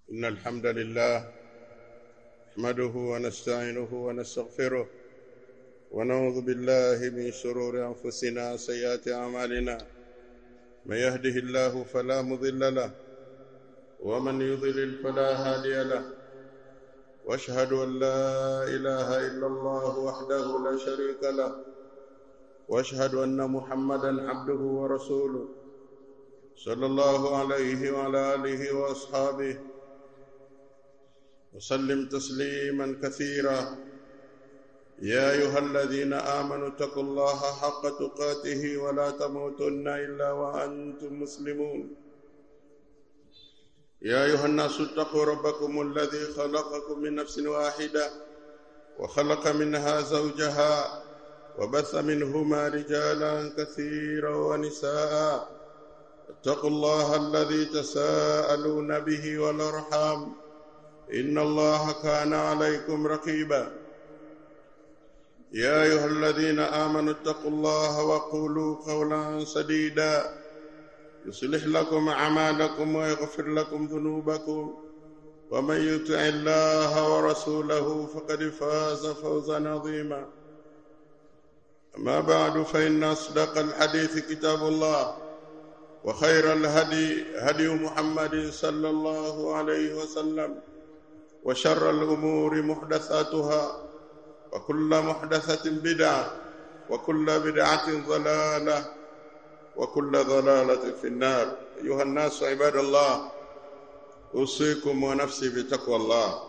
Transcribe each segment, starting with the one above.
إن الحمد لله نحمده ونستعينه ونستغفره ونعوذ بالله من شرور أنفسنا وسيئات أعمالنا من يهده الله فلا مضل له ومن يضلل فلا هادي له واشهد ان لا اله الا الله وحده لا شريك له واشهد ان محمدا عبده ورسوله صلى الله عليه وعلى اله واصحابه وسلم تسليما كثيرا يا ايها الذين امنوا اتقوا الله حق تقاته ولا تموتن الا وانتم مسلمون يا ايها الناس اتقوا ربكم الذي خلقكم من نفس واحده وخلق منها زوجها وبث منهما رجالا كثيرا ونساء اتقوا الله الذي تساءلون به والارحام ان الله كان عليكم رقيبا يا ايها الذين امنوا اتقوا الله وقولوا قولا سديدا يصلح لكم اعمالكم ويغفر لكم ذنوبكم ومن يطع الله ورسوله فقد فاز فوزا عظيما اما بعد فان اصدق الحديث كتاب الله وخير الهدي هدي محمد صلى الله عليه وسلم وشر الامور محدثاتها وكل محدثه بدعه وكل بدعه ضلاله وكل ضلالة في النار أيها الناس عباد الله أوصيكم ونفسي بتقوى الله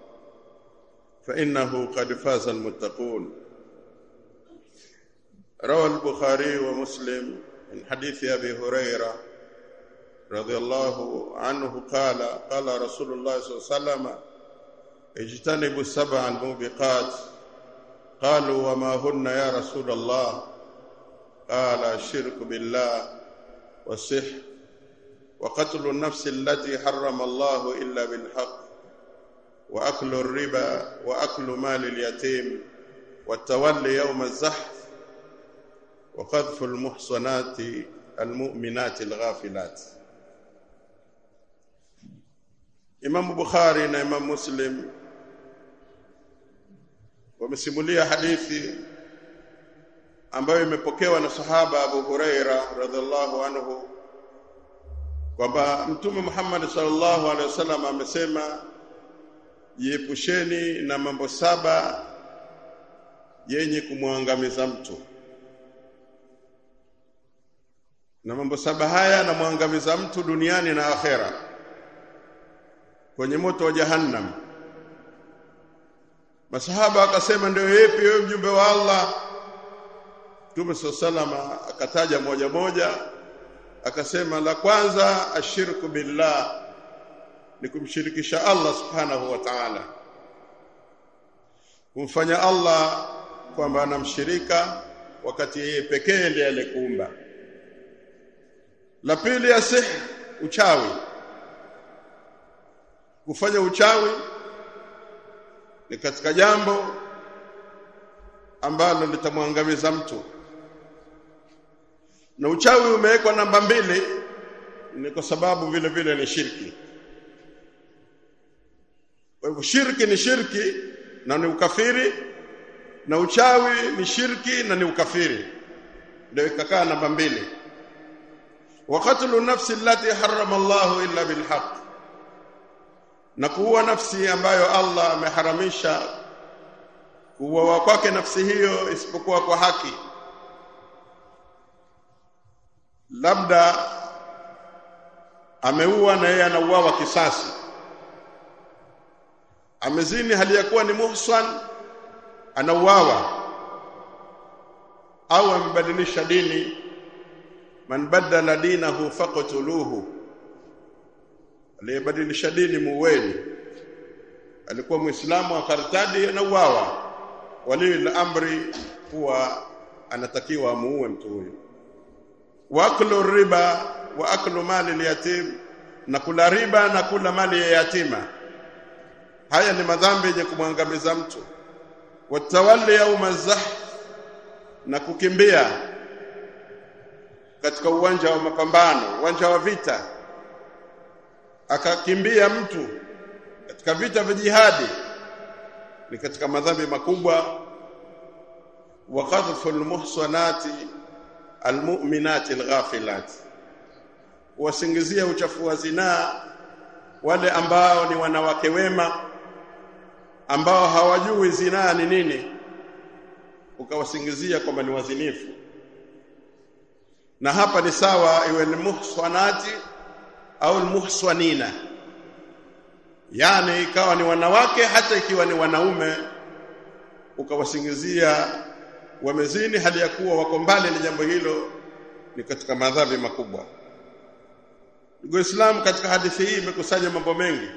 فإنه قد فاز المتقون روى البخاري ومسلم من حديث أبي هريرة رضي الله عنه قال قال رسول الله صلى الله عليه وسلم اجتنبوا السبع الموبقات قالوا وما هن يا رسول الله قال الشرك بالله والسحر وقتل النفس التي حرم الله الا بالحق واكل الربا واكل مال اليتيم والتولي يوم الزحف وقذف المحصنات المؤمنات الغافلات Imam Bukhari na Imam Muslim wamesimulia hadithi ambayo imepokewa na sahaba Abu Huraira radhiallahu anhu kwamba Mtume Muhammad sallallahu alaihi wasallam amesema jiepusheni na mambo saba yenye kumwangamiza mtu na mambo saba haya yanamwangamiza mtu duniani na akhera kwenye moto wa jahannam masahaba akasema ndio yepi wewe mjumbe wa Allah Mtume salama akataja moja moja akasema la kwanza ashirku billah ni kumshirikisha Allah subhanahu wa ta'ala kumfanya Allah kwamba anamshirika wakati yeye pekee ndiye alikuumba la pili asih uchawi kufanya uchawi ni katika jambo ambalo litamwangamiza mtu na uchawi umewekwa namba mbili ni kwa sababu vile vile ni shirki kwa hivyo shirki ni shirki na ni ukafiri na uchawi ni shirki na ni ukafiri ndio ikakaa namba mbili wa qatlu nafsi allati harrama Allahu illa bilhaq na kuua nafsi ambayo Allah ameharamisha kuuawa kwake nafsi hiyo isipokuwa kwa haki labda ameua na yeye anauawa kisasi amezini hali ya kuwa ni muhsan anauawa au amebadilisha dini man badala dinahu faqtuluhu aliyebadilisha dini muweni alikuwa muislamu akartadi anauawa wali amri huwa anatakiwa amuue mtu huyo waklu riba wa aklu mali alyatim na kula riba na kula mali ya yatima haya ni madhambi yenye kumwangamiza mtu watawalli yauma zahf na kukimbia katika uwanja wa mapambano uwanja wa vita akakimbia mtu katika vita vya jihadi ni katika madhambi makubwa wa qadhfu almuhsanati almu'minati alghafilati wasingizia uchafu wa zinaa wale ambao ni wanawake wema ambao hawajui zinaa ni nini ukawasingizia kwamba ni wazinifu na hapa ni sawa iwe ni muhsanati au muhsanina yani ikawa ni wanawake hata ikiwa ni wanaume ukawasingizia wamezini hali ya kuwa wako mbali na jambo hilo ni katika madhambi makubwa ndugu Islam katika hadithi hii imekusanya mambo mengi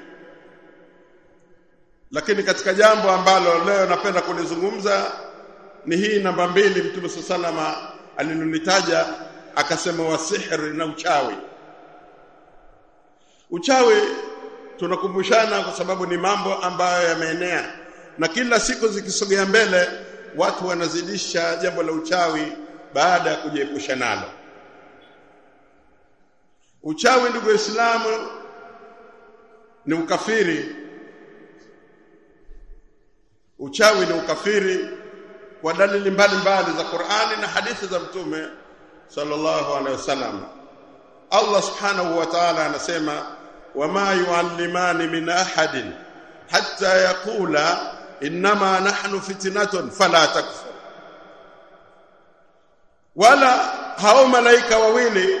lakini katika jambo ambalo leo napenda kulizungumza ni hii namba mbili Mtume salama alilolitaja akasema wasihri na uchawi uchawi tunakumbushana kwa sababu ni mambo ambayo yameenea na kila siku zikisogea mbele watu wanazidisha jambo la uchawi baada ya kujiepusha nalo uchawi ndugu waislamu ni ukafiri uchawi ni ukafiri kwa dalili mbalimbali za Qur'ani na hadithi za Mtume sallallahu alaihi wasallam Allah subhanahu wa ta'ala anasema wama yuallimani min ahadin hatta yaqula inma nahnu fitnatun fala takfur wala hao malaika wawili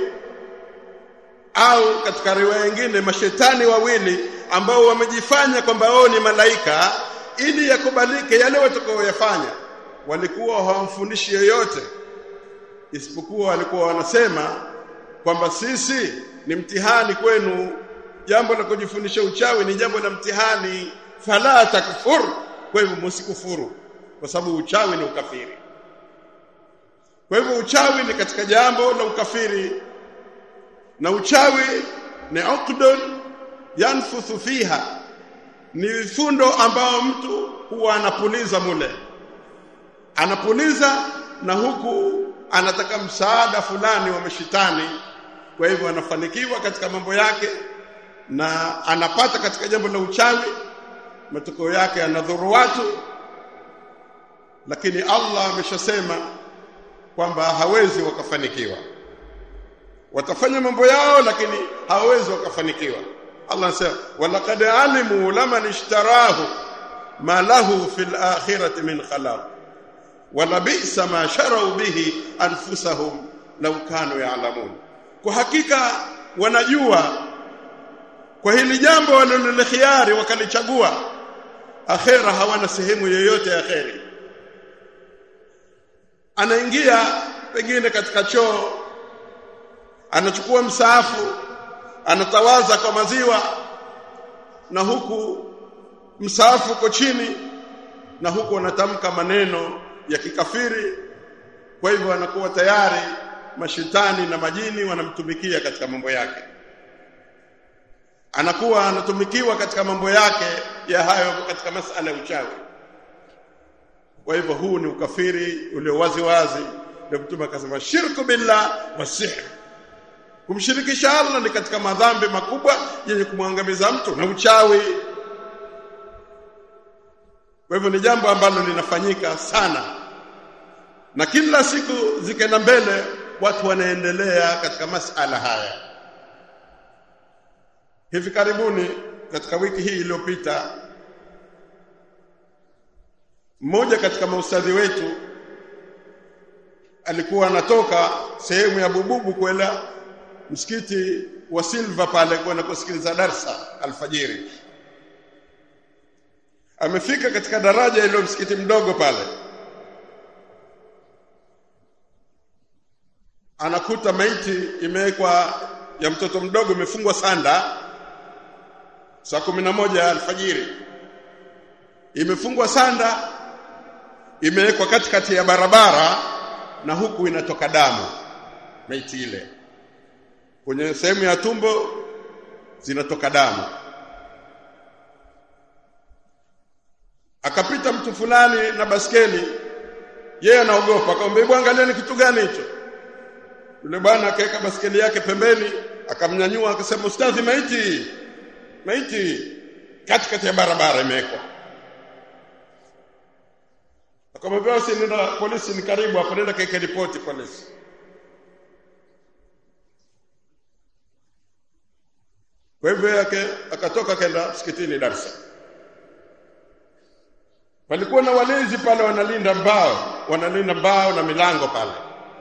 au katika riwaya nyingine mashetani wawili ambao wamejifanya kwamba wao ni malaika ili yakubalike yale watakayoyafanya walikuwa hawamfundishi yoyote isipokuwa walikuwa wanasema kwamba sisi ni mtihani kwenu jambo la kujifundisha uchawi ni jambo la mtihani fala takfur kwa hivyo msikufuru kwa sababu uchawi ni ukafiri kwa hivyo uchawi ni katika jambo la ukafiri na uchawi ni uqdun yanfuthu fiha ni vifundo ambao mtu huwa anapuliza mule anapuliza na huku anataka msaada fulani wa mashitani kwa hivyo anafanikiwa katika mambo yake na anapata katika jambo la uchawi matokeo yake anadhuru watu lakini Allah ameshasema kwamba hawezi wakafanikiwa watafanya mambo yao lakini hawawezi wakafanikiwa Allah anasema walaqad alimu laman ishtarahu ma lahu fil akhirati min khalaq wala bi'sa ma sharau bihi anfusahum law kanu ya'lamun kwa hakika wanajua kwa hili jambo walilokhiari wakalichagua akhera hawana sehemu yoyote ya kheri anaingia pengine katika choo anachukua msaafu anatawaza kwa maziwa na huku msaafu uko chini na huku anatamka maneno ya kikafiri kwa hivyo anakuwa tayari mashetani na majini wanamtumikia katika mambo yake anakuwa anatumikiwa katika mambo yake ya hayo katika masala ya uchawi kwa hivyo huu ni ukafiri ulio wazi wazi ndio mtume akasema shirku billah wasihr kumshirikisha Allah ni katika madhambi makubwa yenye kumwangamiza mtu na uchawi kwa hivyo ni jambo ambalo linafanyika sana na kila siku zikaenda mbele watu wanaendelea katika masala haya hivi karibuni katika wiki hii iliyopita mmoja katika maustadhi wetu alikuwa anatoka sehemu ya Bububu kwenda msikiti wa Silva pale kwenda kusikiliza darsa alfajiri amefika katika daraja ile msikiti mdogo pale anakuta maiti imewekwa ya mtoto mdogo imefungwa sanda saa kumi na moja alfajiri imefungwa sanda imewekwa katikati ya barabara na huku inatoka damu maiti ile kwenye sehemu ya tumbo zinatoka damu akapita mtu fulani na baskeli yeye anaogopa akamwambia bwana angalia ni kitu gani hicho yule bwana akaweka baskeli yake pembeni akamnyanyua akasema ustadhi maiti maiti katikati ya barabara imewekwa akamwambia basi nenda polisi ni karibu hapo nenda kaeke ripoti polisi kwa hivyo yake akatoka akaenda msikitini Dar es Salaam palikuwa na walinzi pale wanalinda mbao wanalinda mbao na milango pale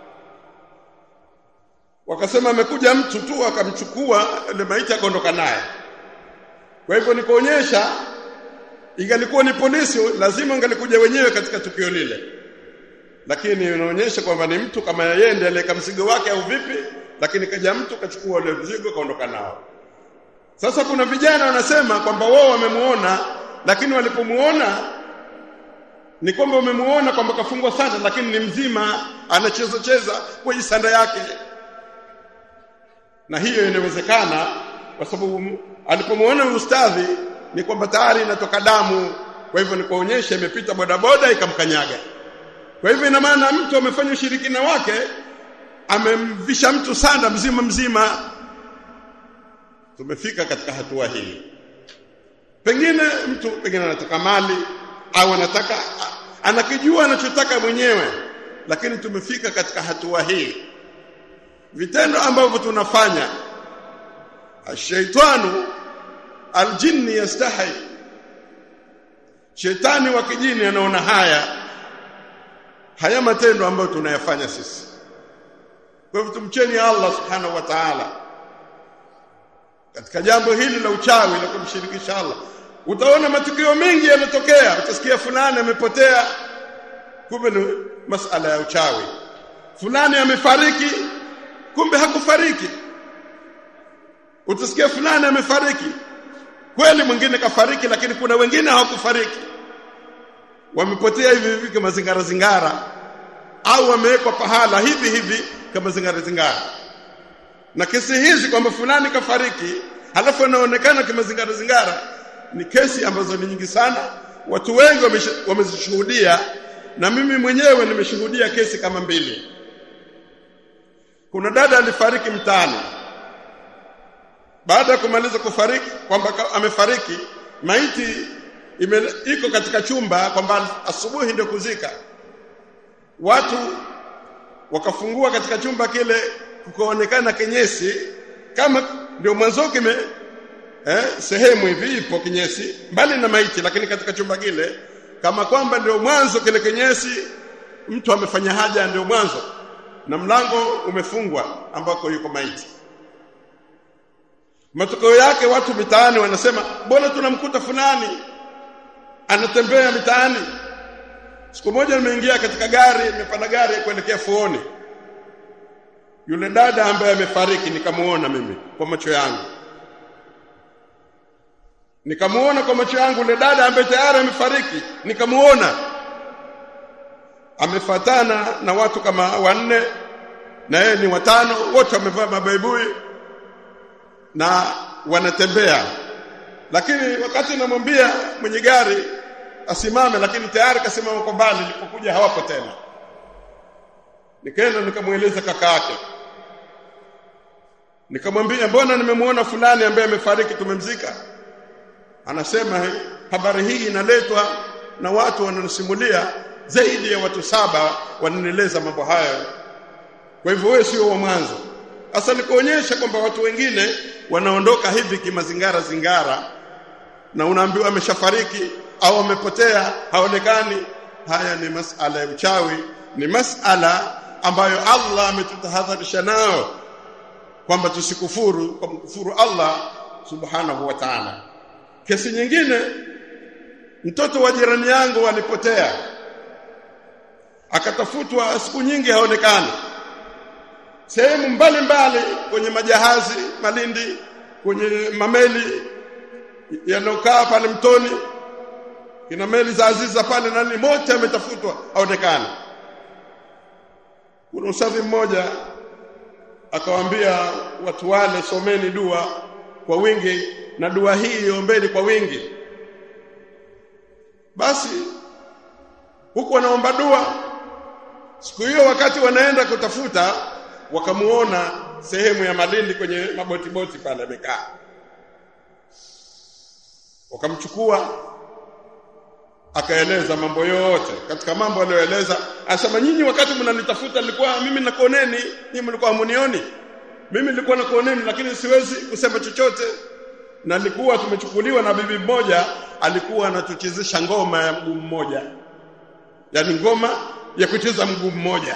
wakasema amekuja mtu tu akamchukua ile maiti akaondoka naye kwa hivyo nikuonyesha ingalikuwa ni polisi lazima angalikuja wenyewe katika tukio lile lakini inaonyesha kwamba ni mtu kama yeye ndiye aliyeka mzigo wake au vipi lakini kaja mtu kachukua ule mzigo kaondoka nao sasa kuna vijana wanasema kwamba wao wamemuona lakini walipomuona ni kwamba wamemuona kwamba kafungwa sanda lakini ni mzima anacheza cheza kwenye sanda yake na hiyo inawezekana kwa sababu alipomuona ustadhi ni kwamba tayari inatoka damu kwa hivyo ni kuonyesha imepita bodaboda ikamkanyaga kwa hivyo ina maana mtu amefanya ushirikina wake amemvisha mtu sanda mzima mzima tumefika katika hatua hii pengine mtu pengine anataka mali au anataka anakijua anachotaka mwenyewe lakini tumefika katika hatua hii vitendo ambavyo tunafanya ashaitanu aljinni yastahi shetani wa kijini anaona haya haya matendo ambayo tunayafanya sisi kwa hivyo tumcheni Allah subhanahu wa ta'ala katika jambo hili la uchawi la kumshirikisha Allah utaona matukio mengi yanatokea utasikia fulani amepotea kumbe ni masala ya uchawi fulani amefariki kumbe hakufariki utasikia fulani amefariki kweli mwingine kafariki lakini kuna wengine hawakufariki wamepotea hivi hivi kama zingara zingara au wamewekwa pahala hivi hivi kama zingara zingara na kesi hizi kwamba fulani kafariki halafu anaonekana kama zingara zingara ni kesi ambazo ni nyingi sana watu wengi wamezishuhudia na mimi mwenyewe nimeshuhudia kesi kama mbili kuna dada alifariki mtaani baada ya kumaliza kufariki kwamba amefariki maiti ime, iko katika chumba kwamba asubuhi ndio kuzika watu wakafungua katika chumba kile kukaonekana kinyesi kama ndio mwanzo kime eh, sehemu hivi ipo kinyesi mbali na maiti lakini katika chumba kile kama kwamba ndio mwanzo kile kinyesi mtu amefanya haja ndio mwanzo na mlango umefungwa ambako yuko maiti matokeo yake watu mitaani wanasema mbona tunamkuta fulani anatembea mitaani siku moja nimeingia katika gari nimepanda gari kuelekea fuoni yule dada ambaye amefariki nikamuona mimi kwa macho yangu nikamuona kwa macho yangu yule dada ambaye tayari amefariki nikamuona amefatana na watu kama wanne na yeye ni watano wote wamevaa mabaibui na wanatembea lakini wakati namwambia mwenye gari asimame lakini tayari kasimama kwa mbali nilipokuja hawapo tena nikaenda nikamweleza kaka yake nikamwambia mbona nimemuona fulani ambaye amefariki tumemzika anasema habari hii inaletwa na watu wananisimulia zaidi ya watu saba wananieleza mambo hayo kwa hivyo wewe sio wa mwanzo sasa nikuonyesha kwamba watu wengine wanaondoka hivi kimazingara zingara na unaambiwa ameshafariki au amepotea haonekani haya ni masala ya uchawi ni masala ambayo Allah ametutahadharisha nao kwamba tusikufuru kwa mkufuru Allah subhanahu wa ta'ala kesi nyingine mtoto wa jirani yangu alipotea akatafutwa siku nyingi haonekani sehemu mbalimbali kwenye majahazi Malindi kwenye mameli yanokaa pale mtoni kina meli za Aziza pale nani mote ametafutwa haonekani kuna usafi mmoja akawaambia watu wale someni dua kwa wingi na dua hii iombeni kwa wingi basi huku wanaomba dua siku hiyo wakati wanaenda kutafuta wakamuona sehemu ya Malindi kwenye maboti boti pale amekaa wakamchukua akaeleza mambo yote katika mambo aliyoeleza asema nyinyi wakati mnanitafuta nilikuwa mimi nakuoneni nyinyi mlikuwa hamunioni mimi nilikuwa nakuoneni lakini siwezi kusema chochote na nilikuwa tumechukuliwa na bibi mmoja alikuwa anatuchezesha ngoma ya mguu mmoja yani ngoma ya kucheza mguu mmoja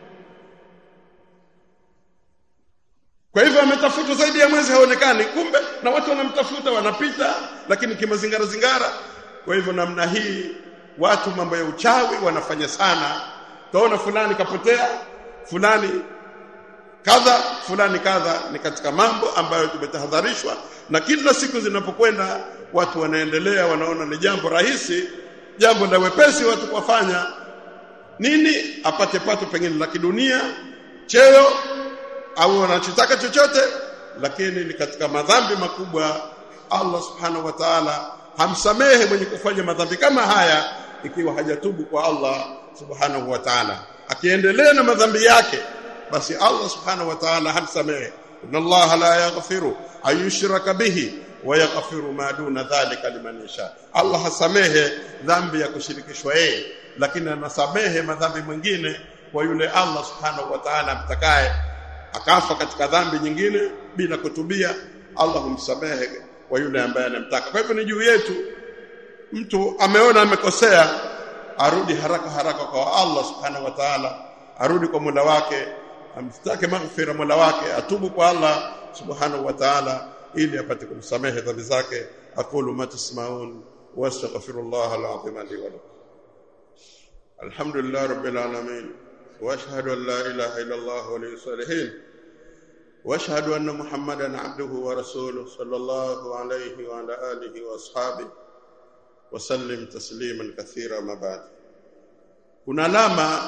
kwa hivyo ametafuta zaidi ya mwezi haonekani kumbe na watu wanamtafuta wanapita lakini kimazingara zingara kwa hivyo namna hii watu mambo ya uchawi wanafanya sana taona fulani kapotea fulani kadha fulani kadha ni katika mambo ambayo tumetahadharishwa na kila siku zinapokwenda watu wanaendelea wanaona ni jambo rahisi jambo la wepesi watu kufanya nini apate pato pengine la kidunia cheo au wanachotaka chochote lakini ni katika madhambi makubwa Allah subhanahu wa ta'ala hamsamehe mwenye kufanya madhambi kama haya ikiwa hajatubu kwa Allah subhanahu wa ta'ala akiendelea na madhambi yake basi Allah subhanahu wa ta'ala hamsamehe inna Allah la yaghfiru ayushraka bihi wa yaghfiru ma duna dhalika liman yasha Allah hasamehe dhambi ya kushirikishwa yeye lakini anasamehe madhambi mwingine kwa yule Allah subhanahu wa ta'ala mtakaye akafa katika dhambi nyingine bila kutubia Allah humsamehe kwa yule ambaye anamtaka kwa hivyo ni juu yetu mtu ameona amekosea arudi haraka haraka kwa Allah subhanahu wa ta'ala arudi kwa Mola wake amtake maghfira Mola wake atubu kwa Allah subhanahu wa ta'ala ili apate kumsamehe dhambi zake aqulu ma tasmaun wastaghfirullah alazim li wa lakum alhamdulillah rabbil alamin واشهد ان لا اله الا الله ولي الصالحين واشهد ان محمدا عبده ورسوله صلى الله عليه وعلى اله واصحابه وسلم تسليما كثيرا ما بعد kuna alama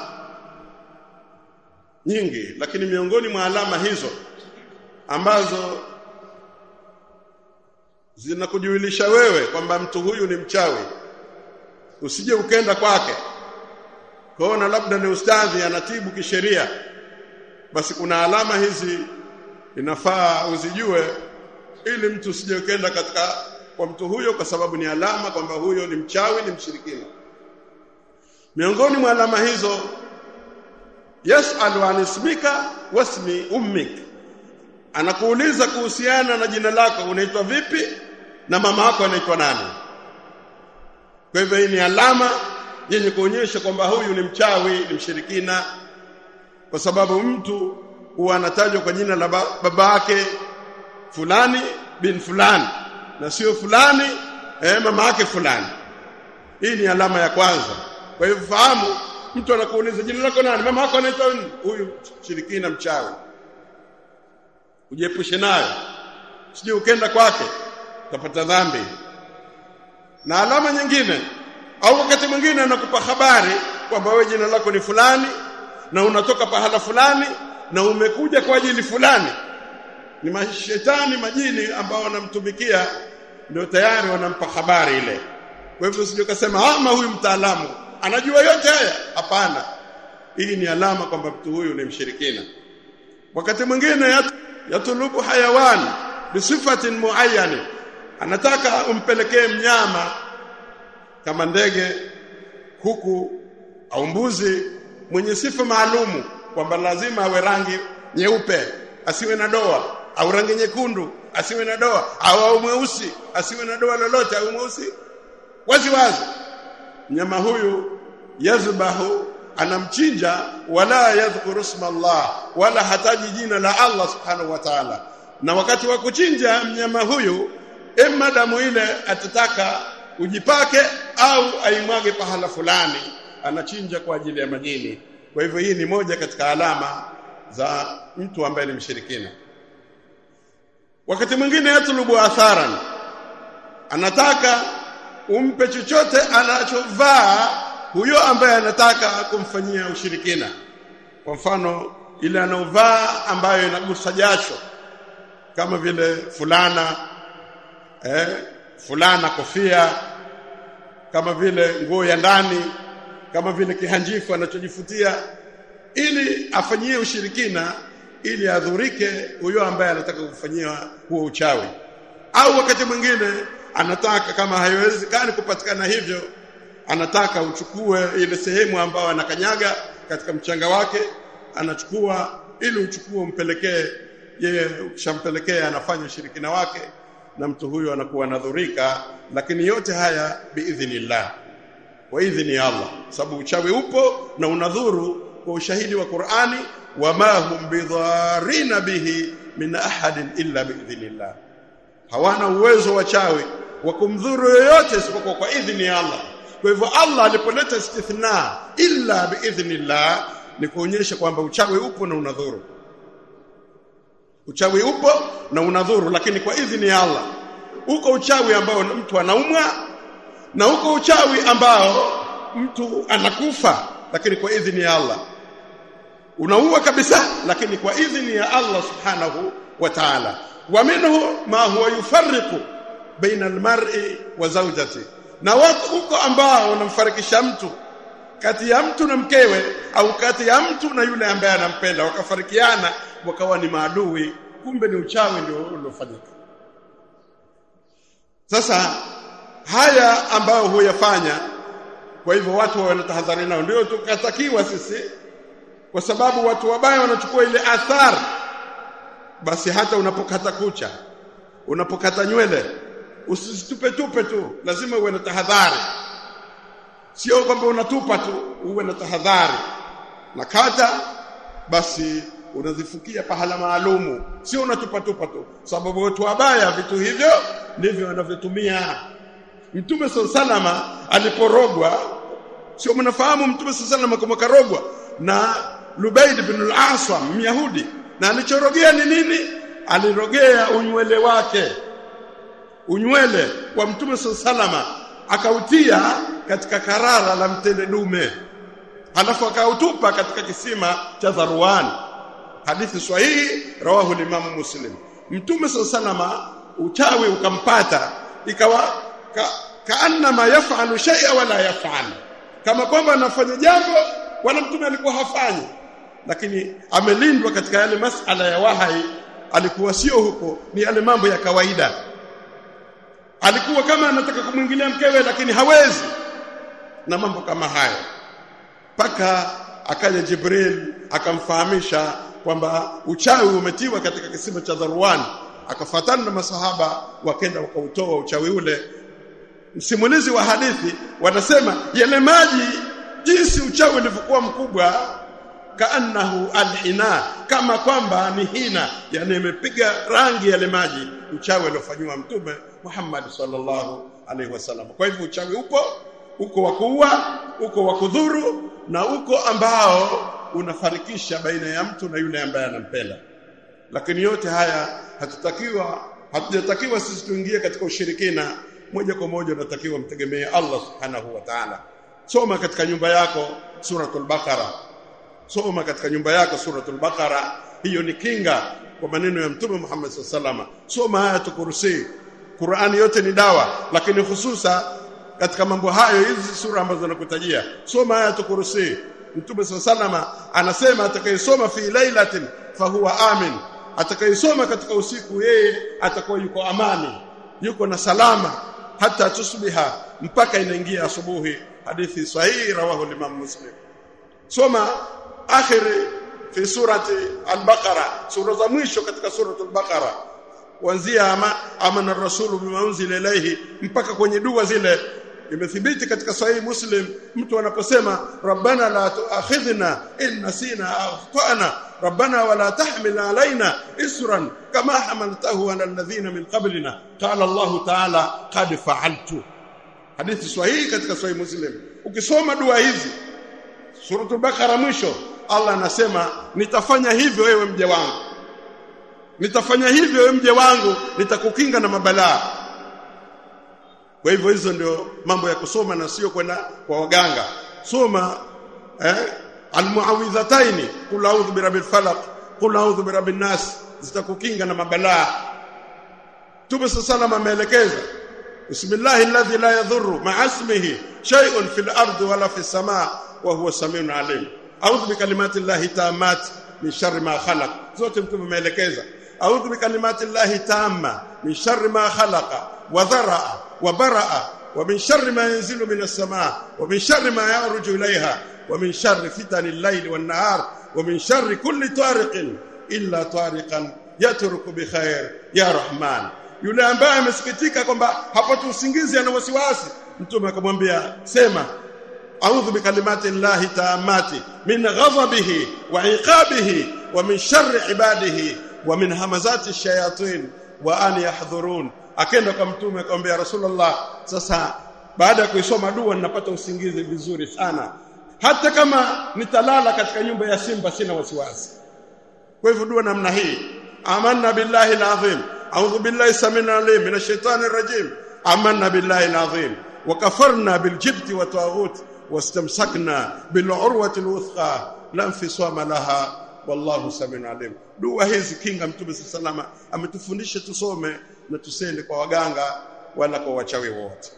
nyingi lakini miongoni mwa alama hizo ambazo zinakujulisha wewe kwamba mtu huyu ni mchawi usije ukenda kwake kwaona labda ni ustadhi anatibu kisheria basi kuna alama hizi inafaa uzijue ili mtu usije ukenda katika kwa mtu huyo kwa sababu ni alama kwamba huyo ni mchawi ni mshirikina miongoni mwa alama hizo yasalu an ismika wasmi ummik anakuuliza kuhusiana na jina lako unaitwa vipi na mama yako anaitwa nani kwa hivyo hii ni alama yenye kuonyesha kwamba huyu ni mchawi ni mshirikina kwa sababu mtu huwa anatajwa kwa jina la baba yake fulani bin fulani na sio fulani eh, mama yake fulani hii ni alama ya kwanza kwa hivyo fahamu mtu anakuuliza jina lako nani mama yako anaitwa nini huyu shirikina mchawi ujiepushe nayo sije ukenda kwake utapata dhambi na alama nyingine au wakati mwingine anakupa habari kwamba wewe jina lako ni fulani na unatoka pahala fulani na umekuja kwa ajili fulani ni mashetani majini ambao wanamtumikia ndio tayari wanampa habari ile kwa hivyo usije ukasema ama huyu mtaalamu anajua yote haya hapana hii ni alama kwamba mtu huyu ni mshirikina wakati mwingine yatulubu hayawani bisifatin muayyani anataka umpelekee mnyama kama ndege kuku au mbuzi mwenye sifa maalumu kwamba lazima awe rangi nyeupe asiwe na doa au rangi nyekundu asiwe na doa au au mweusi asiwe na doa lolote au mweusi wazi wazi mnyama huyu yazbahu anamchinja wala yadhkuru isma Allah wala hataji jina la Allah subhanahu wa ta'ala na wakati wa kuchinja mnyama huyu emma damu ile atataka ujipake au aimwage pahala fulani anachinja kwa ajili ya majini kwa hivyo hii ni moja katika alama za mtu ambaye ni mshirikina wakati mwingine yatlubu atharan anataka umpe chochote anachovaa huyo ambaye anataka kumfanyia ushirikina kwa mfano ile anaovaa ambayo inagusa jasho kama vile fulana eh, fulana kofia kama vile nguo ya ndani kama vile kihanjifu anachojifutia ili afanyie ushirikina ili adhurike huyo ambaye anataka kufanyia huo uchawi au wakati mwingine anataka kama haiwezekani kupatikana hivyo anataka uchukue ile sehemu ambayo anakanyaga katika mchanga wake anachukua ili uchukue umpelekee yeye ukishampelekea anafanya ushirikina wake na mtu huyo anakuwa nadhurika lakini yote haya biidhnillah wa idhni ya Allah sababu uchawi upo na unadhuru kwa ushahidi wa Qur'ani wama hum bidharina bihi min ahadin illa biidhnillah hawana uwezo wachawi wa kumdhuru yoyote isipokuwa kwa idhni ya Allah kwa hivyo Allah alipoleta istithna illa biidhnillah ni kuonyesha kwamba uchawi upo na unadhuru uchawi upo na unadhuru lakini kwa idhini ya Allah uko uchawi ambao mtu anaumwa na uko uchawi ambao mtu anakufa lakini kwa idhini ya Allah unaua kabisa lakini kwa idhini ya Allah subhanahu wa ta'ala wa minhu ma huwa yufarriqu baina almar'i wa zawjati na wako uko ambao unamfarikisha mtu kati ya mtu na mkewe au kati ya mtu na yule ambaye anampenda wakafarikiana wakawa ni maadui kumbe ni uchawi ndio uliofanyika sasa haya ambayo huyafanya kwa hivyo watu wanatahadhari nao ndio tukatakiwa sisi kwa sababu watu wabaya wanachukua ile athari basi hata unapokata kucha unapokata nywele usitupe tupe tu lazima uwe na tahadhari sio kwamba unatupa tu uwe na tahadhari na kata basi unazifukia pahala maalumu sio unatupa tupa tu sababu watu wabaya vitu hivyo ndivyo wanavyotumia mtume salama aliporogwa sio mnafahamu mtume salama kama karogwa na Lubaid bin al-Aswam Myahudi na alichorogea ni nini alirogea unywele wake unywele wa mtume salama akautia katika karara la mtende dume halafu akautupa katika kisima cha Dharwan hadithi sahihi rawahu limamu muslim mtume salama uchawi ukampata ikawa ka, kaannama yafalu shay'a wala yafal kama kwamba anafanya jambo wala mtume alikuwa hafanyi lakini amelindwa katika yale masala ya wahai alikuwa sio huko ni yale mambo ya kawaida alikuwa kama anataka kumwingilia mkewe lakini hawezi na mambo kama hayo paka akaja Jibril akamfahamisha kwamba uchawi umetiwa katika kisima cha Dharwan akafatana na masahaba wakenda wakautoa uchawi ule msimulizi wa hadithi wanasema yale maji jinsi uchawi ulivyokuwa mkubwa kaannahu alhina kama kwamba ni hina yani imepiga rangi yale maji uchawi aliofanywa mtume Muhammad sallallahu alaihi wasallam kwa hivyo uchawi upo uko wa kuua uko wa kudhuru na uko ambao unafarikisha baina ya mtu na yule ambaye anampenda lakini yote haya hatutakiwa hatujatakiwa sisi tuingie katika ushirikina moja kwa moja unatakiwa mtegemee Allah subhanahu wa ta'ala soma katika nyumba yako suratul baqara soma katika nyumba yako suratul baqara hiyo ni kinga kwa maneno ya mtume Muhammad sallallahu soma ayatul kursi Qur'ani yote ni dawa lakini hususa katika mambo hayo hizi sura ambazo nakutajia soma ayatul kursi mtume sallallahu anasema atakayesoma fi lailatin fahuwa amin atakayesoma katika usiku yeye atakuwa yuko amani yuko na salama hata tusbiha mpaka inaingia asubuhi hadithi sahihi rawahu limam muslim soma akhiri fi surati al-baqara sura za mwisho katika suratul baqara kuanzia ama amana rasulu bima unzila ilayhi mpaka kwenye dua zile imethibiti katika sahihi muslim mtu anaposema rabbana la tuakhidhna in nasina au akhtana rabbana wala tahmil alaina isran kama hamaltahu ala alladhina min qablina qala allah ta'ala qad fa'altu hadithi sahihi katika sahihi muslim ukisoma dua hizi suratul bakara mwisho Allah anasema nitafanya hivyo wewe mje wangu nitafanya hivyo wewe mje wangu nitakukinga na mabalaa kwa hivyo hizo ndio mambo ya kusoma na sio kwenda kwa waganga soma eh almuawidhataini qul a'udhu birabbil falaq qul a'udhu birabbin nas zitakukinga na mabalaa Mtume sallallahu ameelekeza bismillahi alladhi la yadhurru ma'a ismihi shay'un fil ardi wala fis samaa wa huwa samiun alim a'udhu bikalimati llahi tammat min sharri ma khalaq zote mtume ameelekeza a'udhu bikalimati llahi tamma min sharri ma khalaqa wa dharaa wa baraa wa min sharri ma yanzilu min as-samaa wa min sharri ma yaruju ilayha wa min sharri fitani al-layli wan-nahar wa min sharri kulli tariqin illa tariqan yatruku bi khair ya rahman yule ambaye amesikitika kwamba hapati usingizi ana wasiwasi mtume akamwambia sema a'udhu bikalimati llahi taamati min ghadabihi wa iqabihi wa min sharri ibadihi wa min hamazati shayatin wa an yahdhurun akenda kwa mtume akamwambia rasulullah sasa baada ya kuisoma dua ninapata usingizi vizuri sana hata kama nitalala katika nyumba ya simba sina wasiwasi kwa hivyo dua namna hii amanna billahi alazim a'udhu billahi samina alim minash shaitani rajim amanna billahi alazim wa kafarna biljibti wa taghut wastamsakna bil'urwati alwuthqa la infisama laha wallahu samina alim dua hizi kinga mtume sallallahu ametufundisha tusome na tusende kwa waganga wala kwa wachawi wote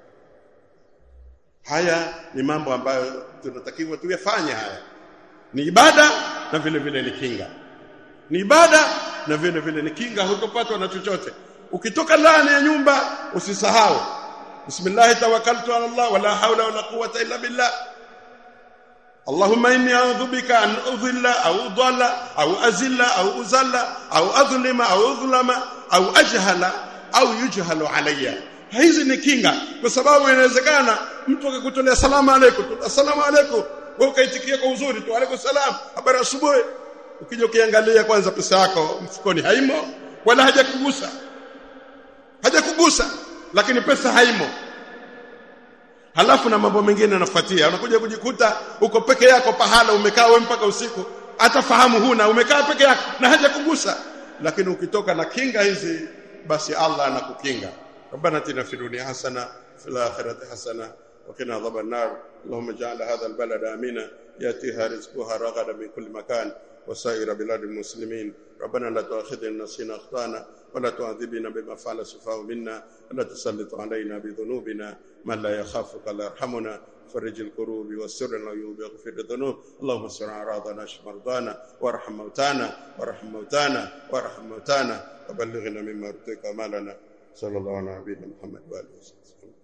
haya ni mambo ambayo tunatakiwa tuyafanye haya ni ibada na vile vile ni kinga ni ibada na vile vile ni kinga hutopatwa na chochote ukitoka ndani ya nyumba usisahau bismillah tawakkaltu ala allah wala hawla wala quwwata illa billah اللهم اني اعوذ بك ان اضل او اضل او ازل او ازل او اظلم او اظلم au ajhala au yujhalu alayya hizi ni kinga kwa sababu inawezekana mtu akakutolea salamu alaykum assalamu alaykum wewe ukaitikia kwa uzuri tu alaykum salam habari asubuhi ukija ukiangalia kwanza pesa yako mfukoni haimo wala hajakugusa hajakugusa lakini pesa haimo halafu na mambo mengine yanafuatia unakuja kujikuta uko peke yako pahala umekaa wewe mpaka usiku hata fahamu huna umekaa peke yako na hajakugusa lakini ukitoka na kinga hizi basi Allah anakukinga ربنا اتنا في الدنيا حسنه في الاخره حسنه وقنا عذاب النار اللهم اجعل هذا البلد امنا ياتيها رزقها رغدا من كل مكان وسائر بلاد المسلمين ربنا لا تؤاخذنا إن نسينا اخطانا ولا تعذبنا بما فعل السفهاء منا ولا تسلط علينا بذنوبنا من لا يخافك لا يرحمنا فرج الكروب والسر العيوب واغفر الذنوب اللهم استر اعراضنا اشف مرضانا وارحم موتانا وارحم موتانا وارحم موتانا وبلغنا مما ارتك امالنا صلى الله على نبينا محمد واله وصحبه